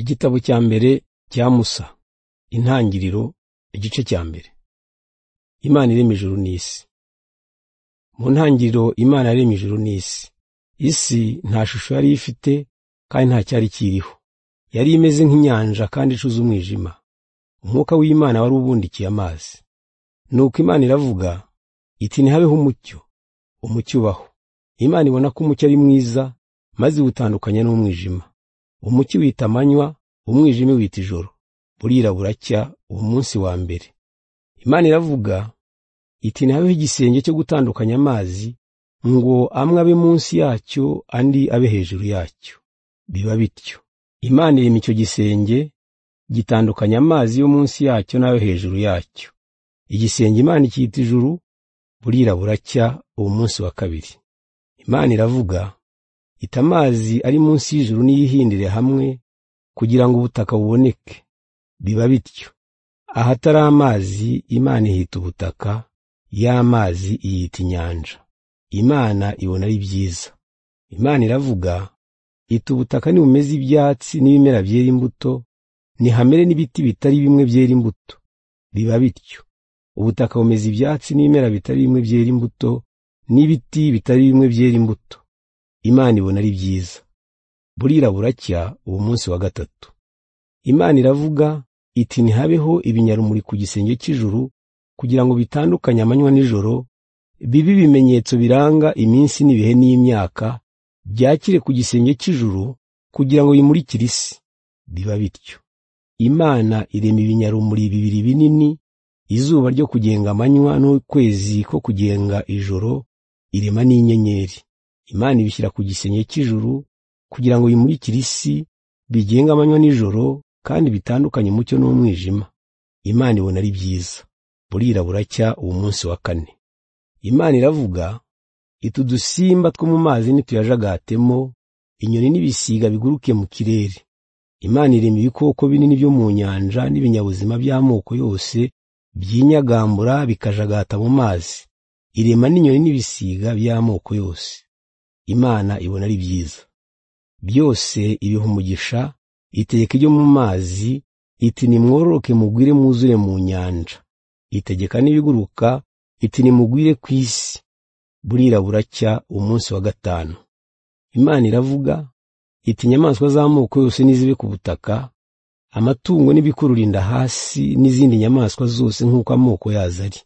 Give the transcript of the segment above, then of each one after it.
Igitabo cya mbere cya Musa. Intangiriro, igice cya mbere. Imana irema ijuru n'isi. Mu ntangiriro Imana yaremye ijuru n'isi. Isi nta shusho yari ifite kandi nta cyari kiriho. Yari imeze nk'inyanja kandi icuze umwijima. Umwuka w'Imana wari ubundikiye amazi. Nuko Imana iravuga iti ntihabeho umucyo, umucyo ubaho. Imana ibona ko umucyo ari mwiza maze iwutandukanya n'umwijima. Umucyo wita amanywa, umwijima wita ijoro. Burira buracya uwo munsi wa mbere. Imana iravuga iti ntihabeho igisenge cyo gutandukanya amazi ngo amwe abe munsi yacyo andi abe hejuru yacyo. Biba bityo. Imana irema icyo gisenge gitandukanya amazi yo munsi yacyo n'ayo hejuru yacyo. Igisenge Imana icyita ijuru, burira buracya uwo munsi wa kabiri. Imana iravuga ita amazi ari munsi y'ijuru n'iyihindire hamwe kugira ngo ubutaka buboneke. Biba bityo. Ahatari amazi Imana ihita ubutaka, y'amazi iyita inyanja. Imana ibona ari byiza. Imana iravuga iti ubutaka nibumeze ibyatsi n'ibimera byera imbuto, nihamere n'ibiti bitari bimwe byera imbuto. Biba bityo. Ubutaka bumeze ibyatsi n'ibimera bitari bimwe byera imbuto, n'ibiti bitari bimwe byera imbuto. Imana ibona ari byiza. Burira buracya uwo munsi wa gatatu. Imana iravuga iti ntihabeho ibinyarumuri ku gisenge cy'ijuru kugira ngo bitandukanye amanywa n'ijoro, bibe ibimenyetso biranga iminsi n'ibihe n'imyaka, byakire ku gisenge cy'ijuru kugira ngo bimurikire isi. Biba bityo. Imana irema ibinyarumuri bibiri binini, izuba ryo kugenga amanywa n'ukwezi ko kugenga ijoro, irema n'inyenyeri. Imana ibishyira ku gisenge cy'ijuru kugira ngo bimurikire isi, bigenga amanywa n'ijoro kandi bitandukanye umucyo n'umwijima. Imana ibona ari byiza. Burira buracya uwo munsi wa kane. Imana iravuga iti udusimba two mu mazi nituyajagatemo, inyoni n'ibisiga biguruke mu kirere. Imana irema ibikoko binini byo mu nyanja n'ibinyabuzima by'amoko yose byinyagambura bikajagata mu mazi. Irema n'inyoni n'ibisiga by'amoko yose. Imana ibona ari byiza. Byose ibiha umugisha itegeka ibyo mu mazi iti nimwororoke mugwire mwuzure mu nyanja itegeka n'ibiguruka iti nimugwire ku isi burira buracya umunsi wa gatanu imana iravuga iti inyamaswa z'amoko yose nizibe ku butaka amatungo n'ibikurura inda hasi n'izindi nyamaswa zose nk'uko amoko yazo ari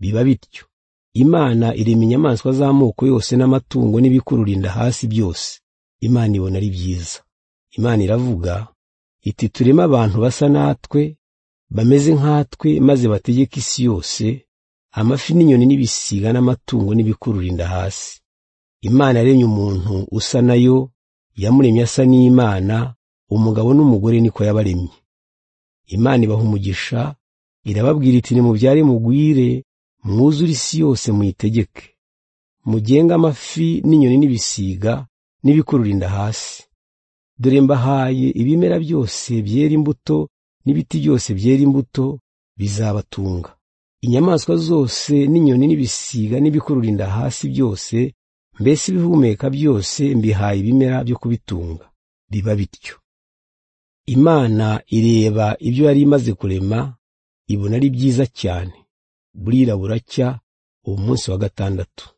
biba bityo imana irema inyamaswa z'amoko yose n'amatungo n'ibikurura inda hasi byose imana ibona ari byiza imana iravuga iti tureme abantu basa natwe bameze nkatwe maze bategeke isi yose amafi n'inyoni n'ibisiga n'amatungo n'ibikurura inda hasi imana yaremye umuntu usa nayo yamuremye asa n'imana umugabo n'umugore niko yabaremye imana ibaha umugisha irababwira iti nimubyare mugwire mwuzure isi yose muyitegeke mugenge amafi n'inyoni n'ibisiga n'ibikurura inda hasi dore mbahaye ibimera byose byera imbuto n'ibiti byose byera imbuto bizabatunga inyamaswa zose n'inyoni n'ibisiga n'ibikurura inda hasi byose mbese ibihumeka byose mbihaye ibimera byo kubitunga biba bityo imana ireba ibyo yari imaze kurema ibona ari byiza cyane burira buracya uwo munsi wa gatandatu